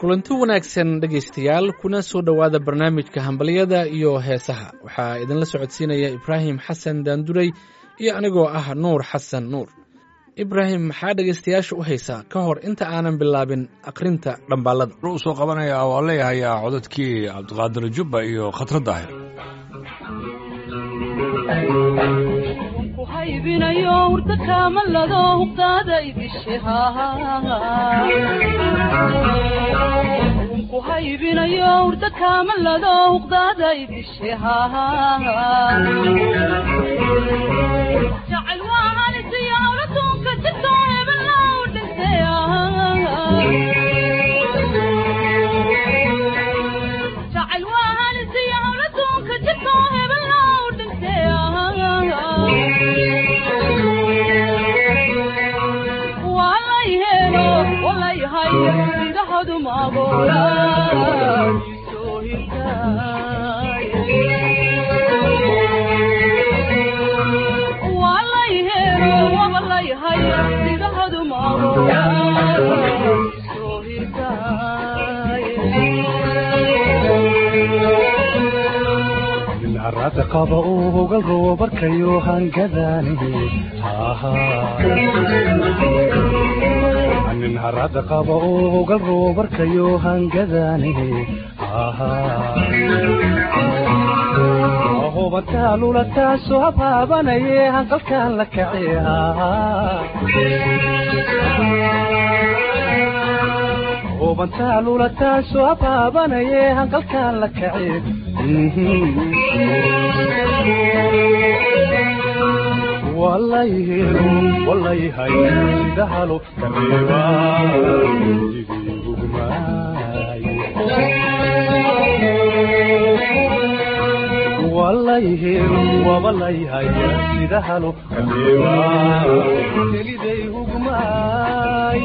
kulanti wanaagsan dhegaystayaal kuna soo dhowaada barnaamijka hambalyada iyo heesaha waxaa idinla socodsiinaya ibraahim xasan daanduray iyo anigoo ah nuur xasan nuur ibraahim maxaa dhegaystayaasha u haysaa ka hor inta aanan bilaabin akhrinta dhambaalada u soo qabanaya waa leeyahayaa codadkii cabdiqaadir jubba iyo khatra daahir haybinayo hurda kaamalado huqdaada idishe ku haybinayo hurda kaamalado huqdaada idishe jacayl waa halisiyo hawlatunka jirto hebellow dhintay jacayl waa halisiyo hawlatunka jirto hebellow dhintay indhahadu maagola soo hirtaaywaalayhelo wabalayhay indhahadu maagola soo hirtaay qaba uu hogal rabo barkayo hangadaani nin harada qaba uu hogal rabo barkayo hangadaani hubantaa taasoo habaabanaye hanqalkaan la kace hubantaa lula taasoo habaabanaye hanqalkaan la kace walayhelo walayhay sida halo kareeba sidii hugmaay walayhelo wabalayhay sida halo kareeba keliday hugmaay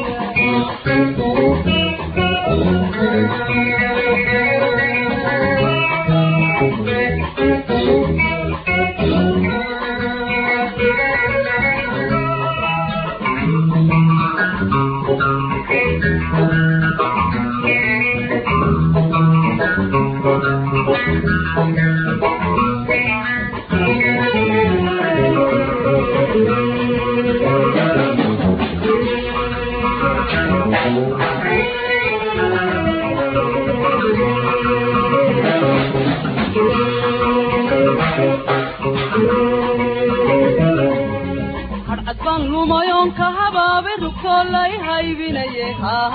hadcadbaan lumayoonka habaabe rugtoo lay haybinaye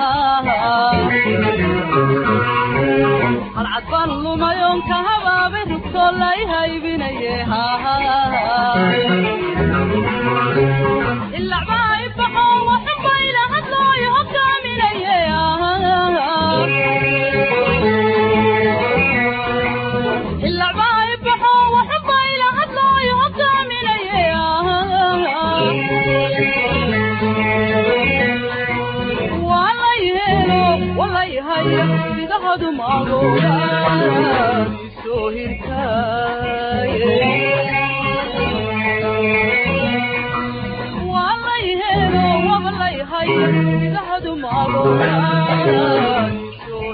hadcadbaan lumayoonka habaabe rugtoo lay haybinaye ilacbaa ibaxo waxubayla hadlooyo hogaaminaye ilacbaa ibaxo waxubayla hadlooyo hogaaminaye walayhelo walayhay sidahadu maagola soo hirtaaye walayhelo wabalayhay sidahadu maagola soo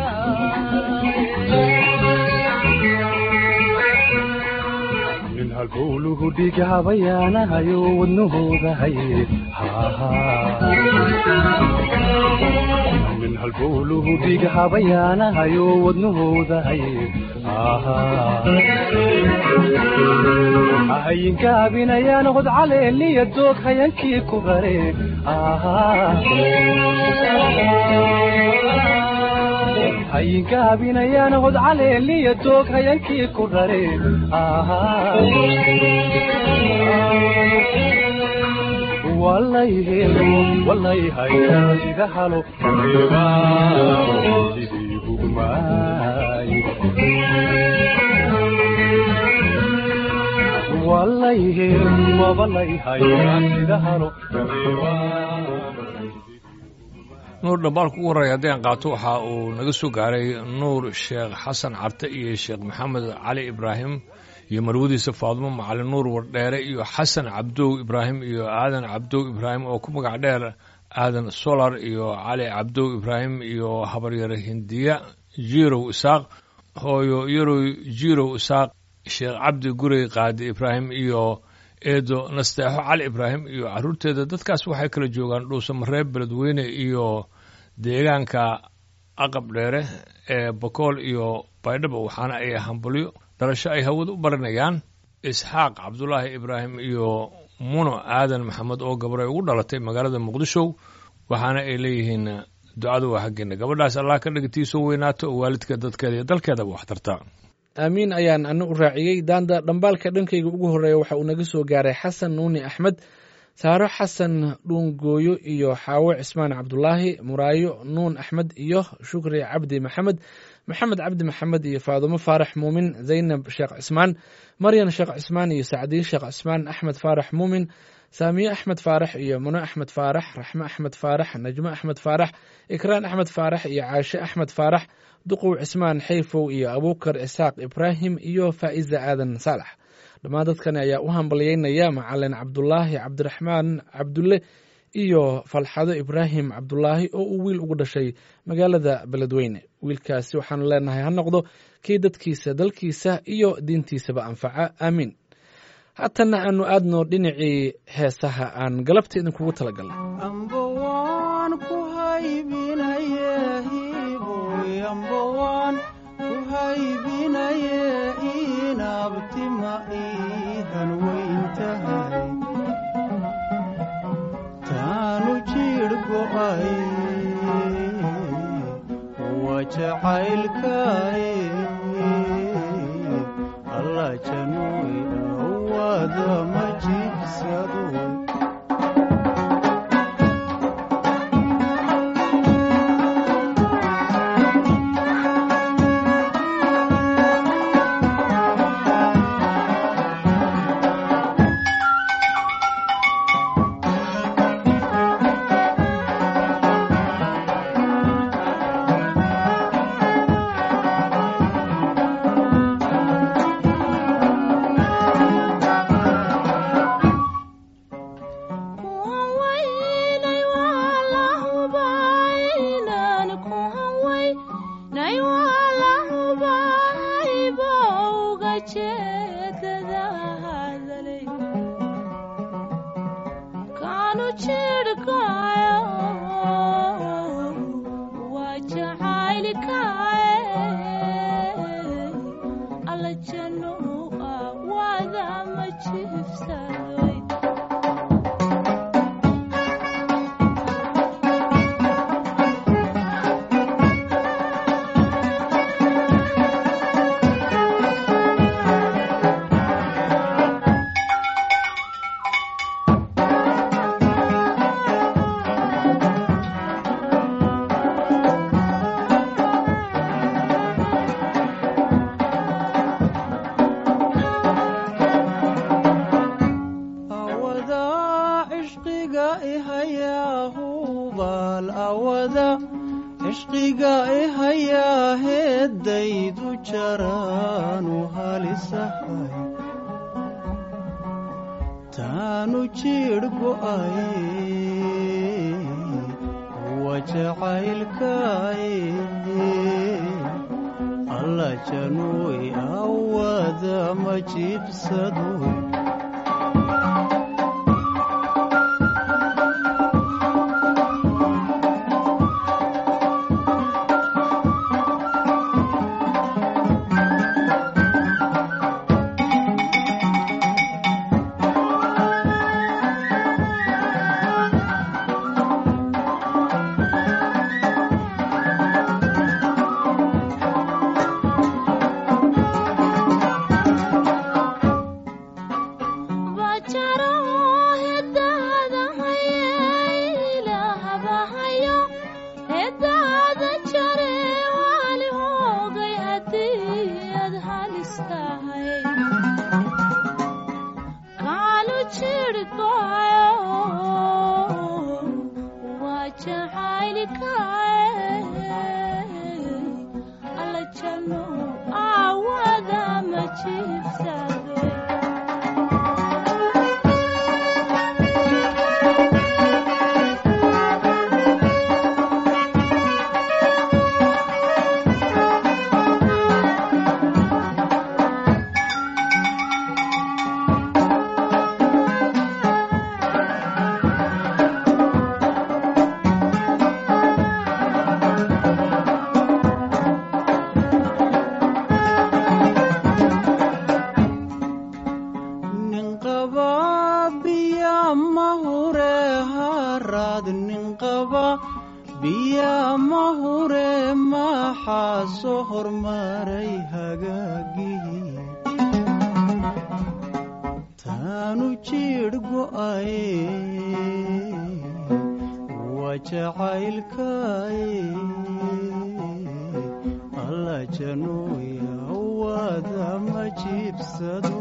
hirtaaye nin halbowluhu dhiga habayaanahayo wadnahooda haye nin halbowluhu dhiga habayaanahayo wadnahooda haye ahayinka abinayaan hod caleeliya doog hayankii ku bare hayinka abinayaan hod caleeliya doog hayankii ku rare walayhelo walayhay sida halo kareeba sidii hugmaay walayhelo wabalayhay sida halo kareeba nuur dhambaalka ugu horreeya haddii aan qaato waxa uu naga soo gaaray nuur sheekh xasan carte iyo sheekh maxamed cali ibraahim iyo marwadiisa faadumo macalin nuur wardheere iyo xasan cabdow ibraahim iyo aadan cabdow ibraahim oo ku magac dheer aadan solar iyo cali cabdow ibraahim iyo habaryare hindiya jirow isaaq hooyo yarow jirow isaaq sheekh cabdi gurey qaadi ibraahim iyo eedo nasteexo cali ibraahim iyo carruurteeda dadkaas waxay kala joogaan dhuuso mareeb beledweyne iyo deegaanka aqab dheere ee bakool iyo baydhabo waxaana ay hambalyo dhalasho ay hawada u baranayaan isxaaq cabdulaahi ibraahim iyo muno aadan maxamed oo gabaray ugu dhalatay magaalada muqdisho waxaana ay leeyihiin ducada waa xaggeena gabadhaas allah ka dhigatiisoo weynaato oo waalidka dadkeeda iyo dalkeedaba wax tarta aamiin ayaan ana u raaciyey daanda dhambaalka dhankayga ugu horreeya waxa uu naga soo gaaray xasan nuuni axmed saaro xasan dhuungooyo iyo xaawo cismaan cabdulaahi muraayo nuun axmed iyo shukri cabdi maxamed maxamed cabdi maxamed iyo faadumo faarax muumin zaynab sheekh cismaan maryan sheekh cismaan iyo sacdiye sheekh cismaan axmed faarax muumin saamiye axmed faarax iyo muno axmed faarax raxme axmed faarax najmo axmed faarax ikraan axmed faarax iyo caashe axmed faarax duqow cismaan xayfow iyo abuukar isaaq ibraahim iyo faa'iza aadan saalax dhammaan dadkani ayaa u hambalyeynaya macalin cabdulaahi cabdiraxmaan cabdulle iyo falxado ibraahim cabdulaahi oo uu wiil ugu dhashay magaalada beledweyne wiilkaasi waxaanu leenahay ha noqdo kii dadkiisa dalkiisa iyo diintiisaba anfaca aamiin haatanna aanu aadno dhinacii heesaha aan galabta idinkugu talagalnay amba waan ku haybinaye hiboy amba waan ku haybinaye inabtima iihan weyntahay taanu jidh go'ay waa jacaylkaay alla januy awada ma jibsado awada cishqiga ihayaahubaal awada cishqiga ihayaa heeddaydu jaraanu halisahay taanu jidh go'ay wa jacaylkaay alla januy awada ma jibsadoy Chiefs biya ma hure maxaa soo hormaray hagaagii taanu jiidh go'aye waa jacaylkaye alla januuya waada ma jiibsado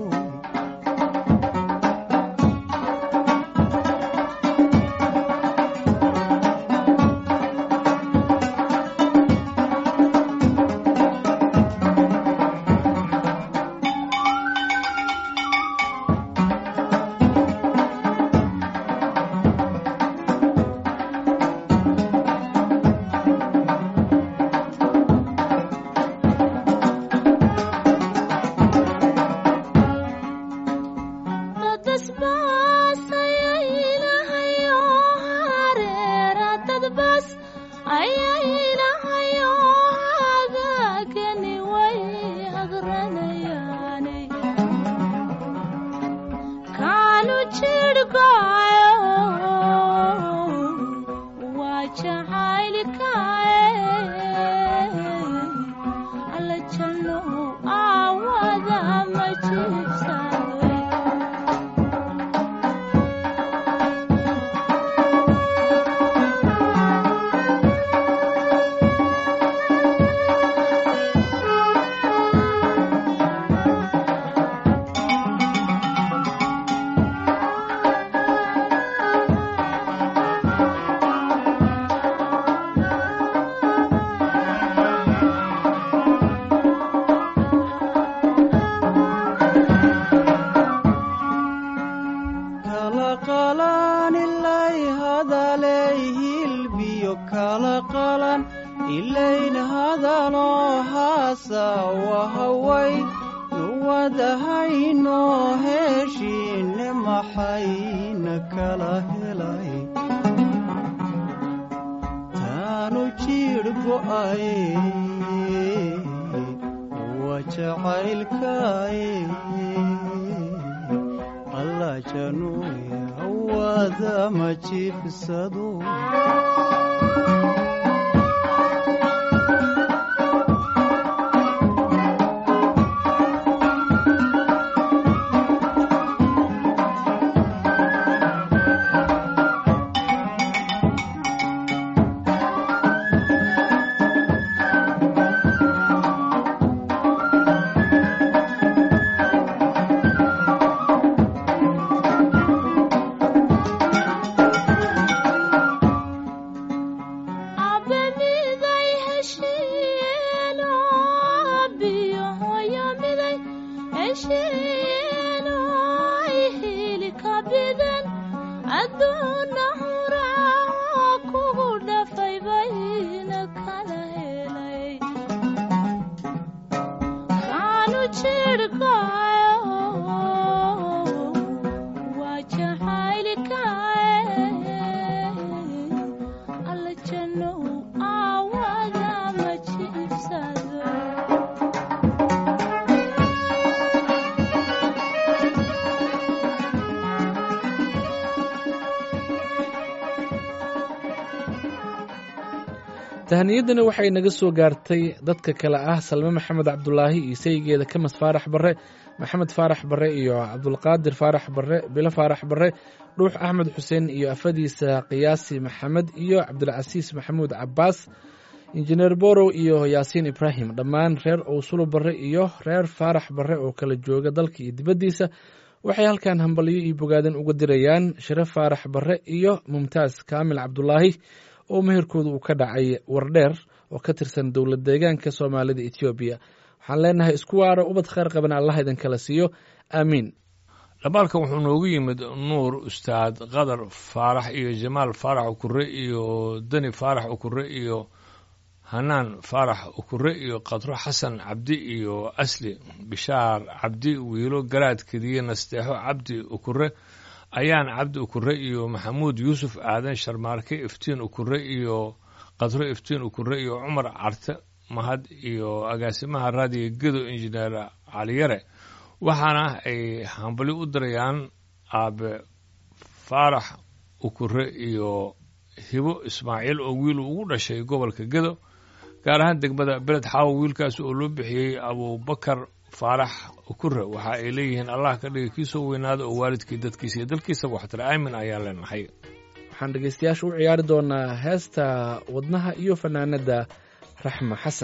ilayn hadaloo haasa wahaway nuwadahayno heshiine maxayna kala helay taanu jiidh go'aye waa jacaylkaye alla januuya wada ma jiibsado abamiday heshiino abiyo hooyo miday heshiino ay hili ka bidan adduuna huraaco kugu dhafay bayna kala helay kaanu jirhkayo waa jacaylkaye alla jannow aawada ma jiibsado tahaniyadani waxay naga soo gaartay dadka kale ah salme maxamed cabdulaahi iyo saygeeda kamas faarax barre maxamed faarax barre iyo cabdulqaadir faarax barre bilo faarax barre dhuux axmed xuseen iyo afadiisa qiyaasi maxamed iyo cabdilcasiis maxamuud cabaas injineer borow iyo yaasiin ibraahim dhammaan reer owsulo barre iyo reer faarax barre oo kala jooga dalka iyo dibaddiisa waxay halkan hambalyo iyo bogaadan uga dirayaan sharaf faarax barre iyo mumtaas kaamil cabdulaahi oo meherkooda uu ka dhacay wardheer oo ka tirsan dowlad deegaanka soomaalida etoobiya waxaan leenahay isku waaro ubad khayr qaban allah idin kala siiyo aamiin dhamaalkan wuxuu noogu yimid nuur ustaad qadar faarax iyo jamaal faarax ukure iyo dani faarax ukure iyo hanaan faarax ukure iyo qadro xasan cabdi iyo asli bishaar cabdi wiilo garaad kediye nasteexo cabdi ukure ayaan cabdi ukure iyo maxamuud yuusuf aadan sharmaarke iftiin ukure iyo qadro iftiin ukure iyo cumar carte mahad iyo agaasimaha raadiga gedo injineer caliyare waxaana ay hambali u dirayaan aabe faarax ukure iyo hibo ismaaciil oo wiil ugu dhashay gobolka gedo gaar ahaan degmada beled xaawo wiilkaas oo loo bixiyey abubakar faarax ukure waxa ay leeyihiin allah ka dhigay kii soo weynaada oo waalidkii dadkiisa iyo dalkiisaba waxtara aamin ayaa leenahay waxaan dhegaystayaasha u ciyaari doonaa heesta wadnaha iyo fanaanada raxma xasan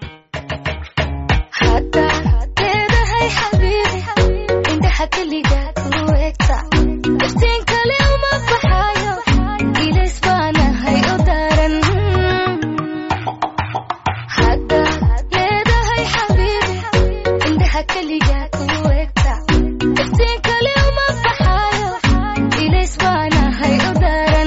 haddaad leedahay xabiibi indhaha keliga ku egta iftiin kale uma baxayo ilays baanahay u daran haddaad leedahay xabiibi indhaha keliga ku egta iftiin kale uma baxayo ilays baanahay u daran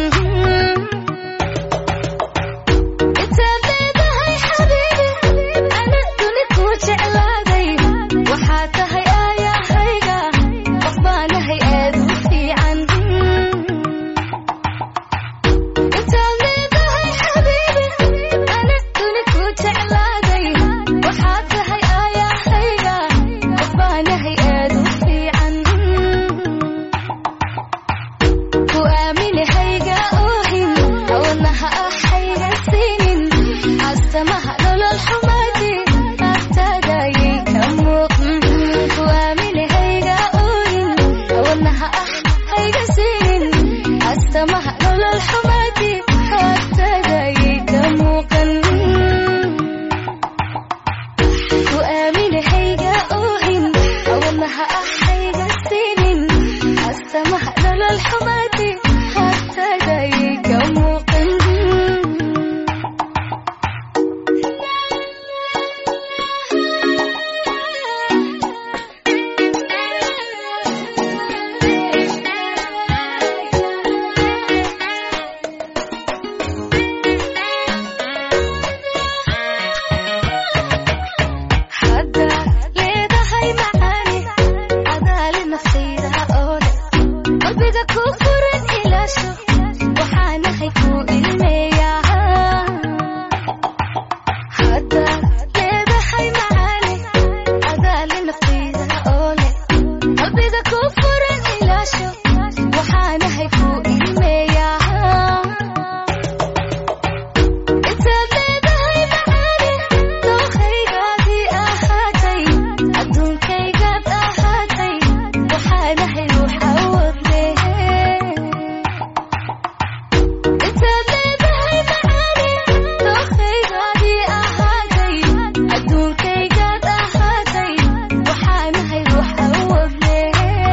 intaad leedahay xabiibi ana duni ku jeclaaday waxaa tahay aayahayga qof baanahay aad u fiican intaad leedahay xabiibi ana duni ku jeclaaday waxaa tahay aayahayga qof baanahay aad u fiican ku aaminahayga oohin wadnaha ah hayga siinin astamaha nolol xumaadi agtaadayay ka muuqan ku aaminahayga oohin wadnaha ah hayga siinin astamaha nolol xumaadi agtaadayay ka muuqan ku aaminahayga oohin wadnaha ah hayga siinin astamaha nolol xumaadi agtaadayay ka muuqan haddaad leedahay macaani adaali naftayda oo leh qalbiga ku furan ilaasho waxaanahay ku ilmeeyaa haddaad leedahay macaani adaali naftayda oo leh qalbiga ku furan ilaasho waxaanahay ku ilmeeyaa intaad leedahay macaani dookhaygaadii ahaatay adduunkaygaad ahaatay waxaanahay ruux awood leh intaad leedahay macaani dookhaygaadii ahaatay adduunkaygaad ahaatay waxaanahay ruux awood leh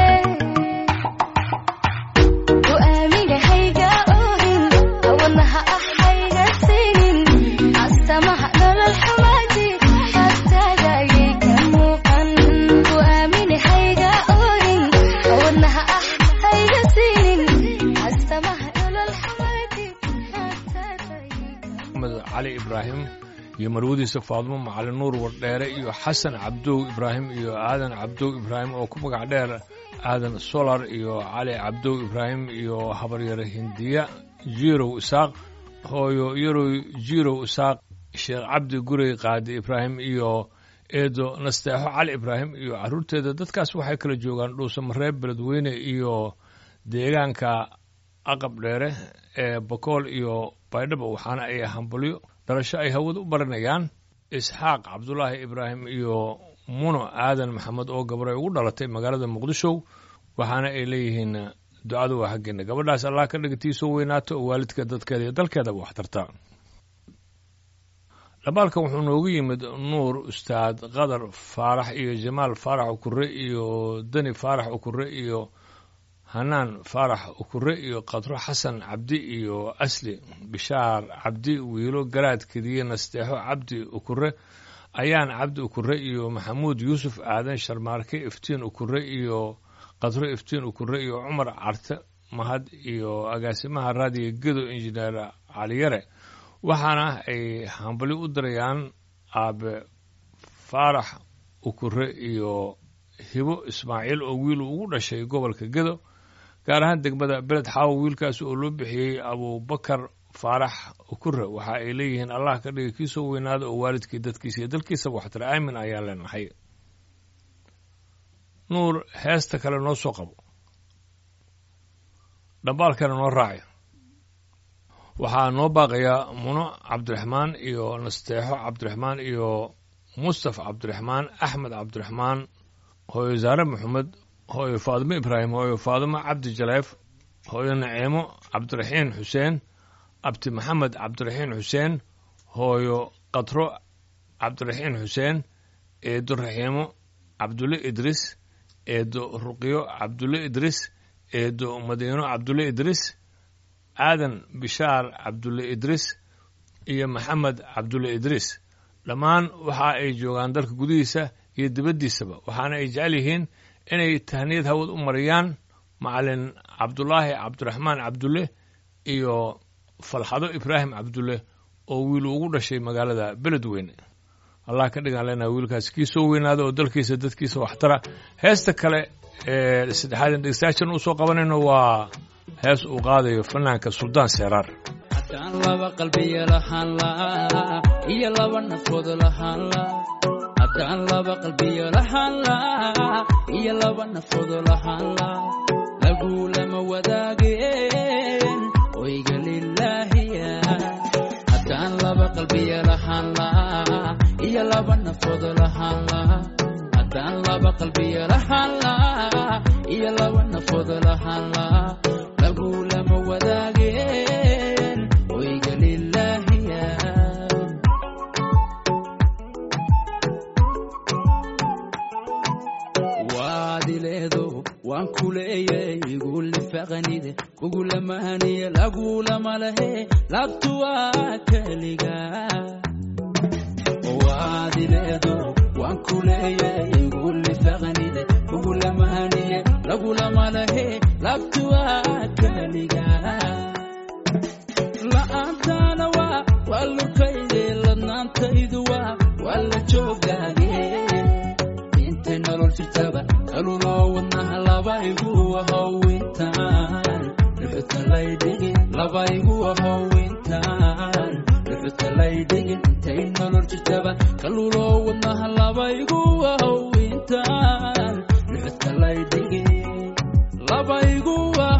ku aaminahayga oohin wadnaha ah hayga siinin astamaha nolol xumaadi agtaadayay ka muuqan ku aaminahayga oohin wadnaha ah hayga siinin astamaha nolol xumaadi agtaadayay ka axmed cali ibraahim iyo marwadiisa faadmo macalin nuur wardheere iyo xasan cabdow ibraahim iyo aadan cabdow ibraahim oo ku magac dheer aadan solar iyo cali cabdow ibraahim iyo habaryare hindiya jiirow isaaq hooyo yarow jiirow isaaq sheekh cabdi gurey qaadi ibraahim iyo eedo nasteexo cali ibraahim iyo carruurteeda dadkaas waxay kala joogaan dhuusamareeb beledweyne iyo deegaanka aqab dheere ee bakool iyo baydhabo waxaana ay hambalyo dhalasho ay hawada u baranayaan isxaaq cabdulaahi ibraahim iyo muno aadan maxamed oo gabaray ugu dhalatay magaalada muqdisho waxaana ay leeyihiin ducadu waa xaggeena gabadhaas allah ka dhigatii soo weynaato oo waalidka dadkeeda iyo dalkeedaba wax tarta dhabaalkan wuxuu noogu yimid nuur ustaad qadar faarax iyo jamaal faarax ukure iyo deni faarax ukure iyo hanaan faarax ukure iyo qadro xasan cabdi iyo asli bishaar cabdi wiilo garaad kediye nasteexo cabdi ukure ayaan cabdi ukure iyo maxamuud yuusuf aadan sharmaarke iftiin ukure iyo qadro iftiin ukure iyo cumar carte mahad iyo agaasimaha raadiga gedo injineer caliyare waxaana ay hambali u dirayaan aabe faarax ukure iyo hibo ismaaciil oo wiil ugu dhashay gobolka gedo gaar ahaan degmada beled xaawo wiilkaas oo loo bixiyey abubakar faarax ukure waxa ay leeyihiin allah ka dhigay kii soo weynaada oo waalidkii dadkiisa iyo dalkiisaba waxtara aamin ayaa leenahay nuur heesta kale noo soo qabo dhambaalkana noo raaci waxaa noo baaqaya muno cabdiraxmaan iyo nasteexo cabdiraxmaan iyo mustafa cabdiraxmaan axmed cabdiraxmaan hooyo zaare maxamed hooyo faadimo ibraahim hooyo faadimo cabdi jaleef hooyo naciimo cabdiraxiin xuseen abti maxamed cabdiraxiin xuseen hooyo katro cabdiraxiin xuseen eedo raxiimo cabdulle idris eedo ruqyo cabdulle idris eedo madiino cabdulle idris aadan bishaar cabdulle idris iyo maxamed cabdulle idris dhammaan waxa ay joogaan dalka gudihiisa iyo dibaddiisaba waxaana ay jecel yihiin inay tahniyad hawad u mariyaan macalin cabdulaahi cabdiraxmaan cabdulle iyo falxado ibraahim cabdulle oo wiil ugu dhashay magaalada beledweyne allah ka dhigaan leenaha wiilkaas kii soo weynaada oo dalkiisa dadkiisa waxtara heesta kale ee saddexaad dhegeystayaashan uu soo qabanayno waa hees uu qaadayo fanaanka suldaan seeraar haddaan laba qalbiya lahaan laa iyo laba nafood lahaan laa haddaan laba qalbiya lahaan laa iyo laba nafood lahaan laa lagu lama wadaageen oyga lilaahiya haddaan laba qalbiya lahaan laa iyo laba nafood lahaan laa haddaan laba qalbiya lahaan laa iyo laba nafood lahaan laa lagu lama wadaageen oyga lilaahiya waadileedo waan ku leeyay igulifaqanide kugulamahaniye lagulama lehe labtuwaa keliga waadileedo waan ku leeyay igulifaqanide kugulamahaniye lagulama lehe labtuwaa keliga la'aantaana waa waa lurkayde ladnaantaydu waa waa la joogaage intay nolol jirtaba kaluloo wadnaha labaygu ahowintaan dhuxuta laydhigin labaygu ahowintaan dhuxuta laydhigin intay nolol jirtaba kaluloo wadnaha labaygu ahowintaan dhuxuta laydhigin labaygu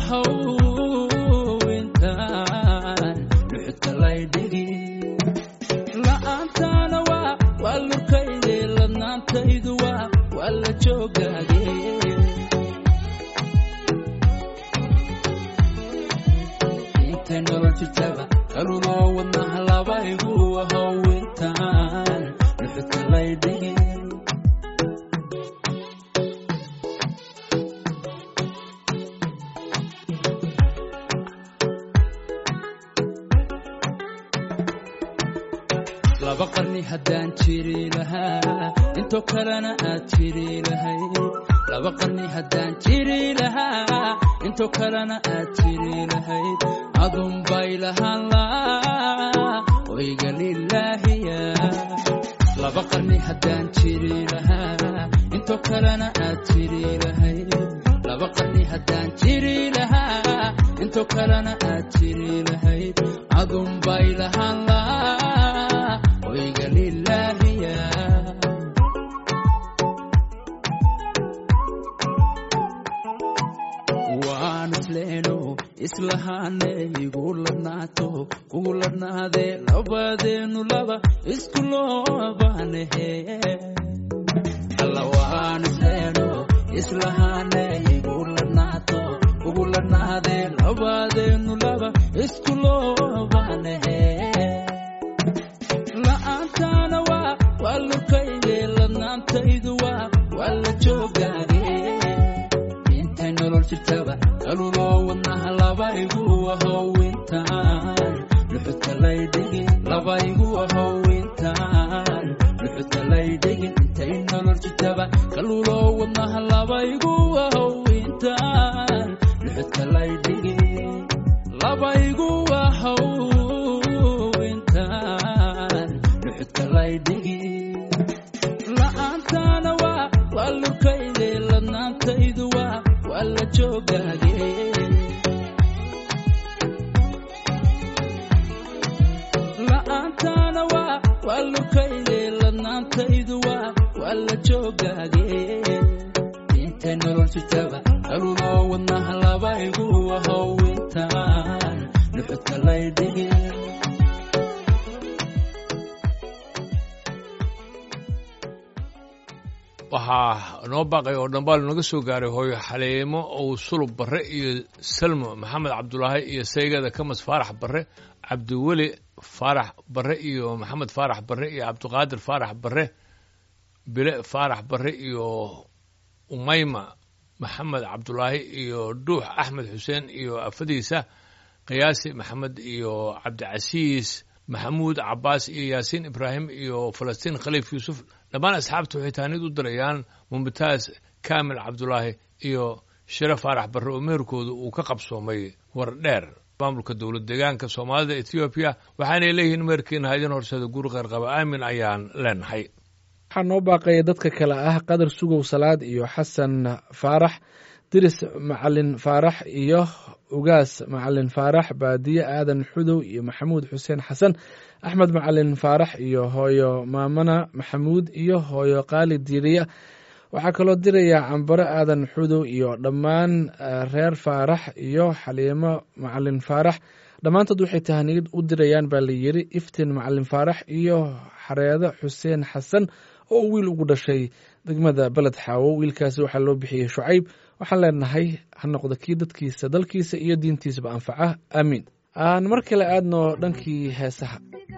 ahowintaan dhuxuta laydhigin la'aantaana waa waa lurkayde ladnaantaydu waa waa la joogaage intay nolol jirtaba kaluloo wadnaha labaygu ahowintaan dhuxuta laydhigin laba qarni haddaan jiri lahaa intoo kalena aad jiri lahayd laba qarni haddaan jiri lahaa intoo kalena aad jiri lahayd adun bay lahaan laa oyga lilaahiya laba qarni haddaan jiri lahaa intoo kalena aad jiri lahayd laba qarni haddaan jiri lahaa intoo kalena aad jiri lahayd adun bay lahaan laa oyga lilaahiya waan isleeno islahaane igu ladnaato kugu ladhnaadee labadeenu laba isku loobaanahe alla waan isleeno islahaane igu ladnaato kugu ladhnaadee labadeenu laba isku loobaanahe la'aantaana waa waa lurkayde ladnaantaydu waa waa la joogaage intay nolol jirtaba kaluloo wadnaha labaygu ahowintaan dhuxuta laydhigin labaygu ahowintaan dhuxuta laydhigin intay nolol jirtaba kaluloo wadnaha labaygu ahowintaan dhuxuta laydhigin labaygu ahowintaan dhuxuta laydhigin la'aantaana waa waa lurkayde ladnaantaydu waa waa la joogaage la'aantaana waa waa lurkayde ladnaantaydu waa waa la joogaage intay nolol jirtaba kaluloo wadnaha labaygu ahowintaan dhuxuta lay dhige waxaa noo baaqay oo dhambaal naga soo gaaray hooyo xaleemo ow sulub barre iyo salmo maxamed cabdulaahi iyo saygada kamas faarax barre cabdiweli faarax barre iyo maxamed faarax barre iyo cabdiqaadir faarax barre bile faarax barre iyo umayma maxamed cabdulaahi iyo dhuux axmed xuseen iyo afadiisa qiyaasi maxamed iyo cabdicasiis maxamuud cabaas iyo yaasiin ibraahim iyo falastiin khaliif yuusuf dhammaan asxaabta waxay taanid u dirayaan mumtaas kaamil cabdulaahi iyo shire faarax barre oo meherkooda uu ka qabsoomay war dheer maamulka dowlad deegaanka soomaalida etoobiya waxaanay leeyihiin meherkiina ha idin horseeda guri qeyrqaba aamin ayaan leenahay waxaa noo baaqaya dadka kale ah qadar sugow salaad iyo xasan faarax diris macalin faarax iyo ugaas macalin faarax baadiye aadan xudow iyo maxamuud xuseen xasan axmed macalin faarax iyo hooyo maamana maxamuud iyo hooyo qaali diiriya waxaa kaloo diraya cambaro aadan xudow iyo dhammaan reer faarax iyo xaliimo macalin faarax dhammaantood waxay tahaniyad u dirayaan baa layiri iftiin macalin faarax iyo xareedo xuseen xasan oo wiil ugu dhashay degmada beled xaawo wiilkaasi waxaa loo bixiyey shucayb waxaan leenahay ha noqdo kii dadkiisa dalkiisa iyo diintiisaba anfaca aamiin aan mar kale aadno dhankii heesaha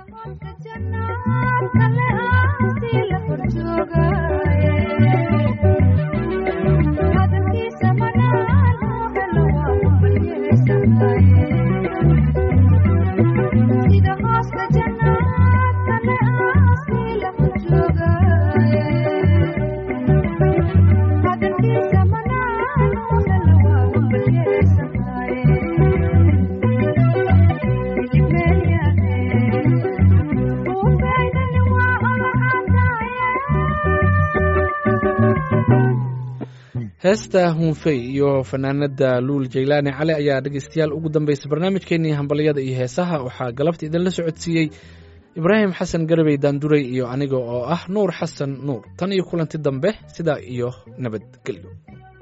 heesta hunfey iyo fanaanada luul jaylaani cali ayaa dhegeystayaal ugu dambeysay barnaamijkeenii hambalyada iyo heesaha waxaa galabta idinla socodsiiyey ibraahim xasan garabey daanduray iyo aniga oo ah nuur xasan nuur tan iyo kulanti dambe sidaa iyo nabadgelyo